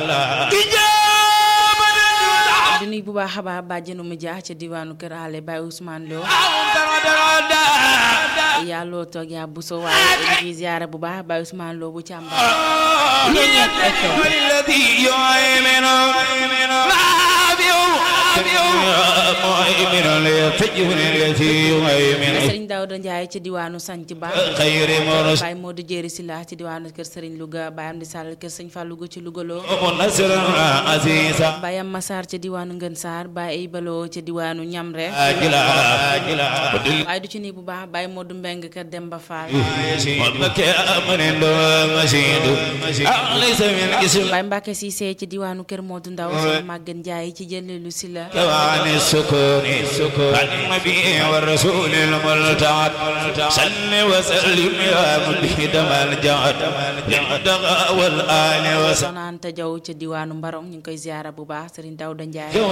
di nuyu bu baax a baax bàjjenu mu jaax ca diwaanu Kër Ale Baye Ousmane Lo yàlloo toog yaa bu so waaye di ziyaara bu baax Baye Ousmane Lo bu càmba Sëriñ Daouda Ndiaye ci diwaanu Sanc Ba Baye Modou Jéeri Silla ci diwaanu kër Sëriñ Louga Baye Amdi Sall kër Sëñ Fallou Louga ci Louga loo Baye Amma Sarr ca diwaanu Ngën Sarr Baye Ibaloo ca diwaanu Ñamre waaye du ci nii bu baax Baye Modou Mbeng kër Demba Fall Baye Mbacke Cissé ci diwaanu kër Modou Ndaw Soxna Maguette Ndiaye ci jëleelu Silla والرسول الملتعد سل وسلم يا مبيد الجعد للدغى والآل وسلم Soxna Anta Jaw ca diwaanu Mbarong ñu ngi koy ziyaara bu baax Sëriñ Daouda Ndiaye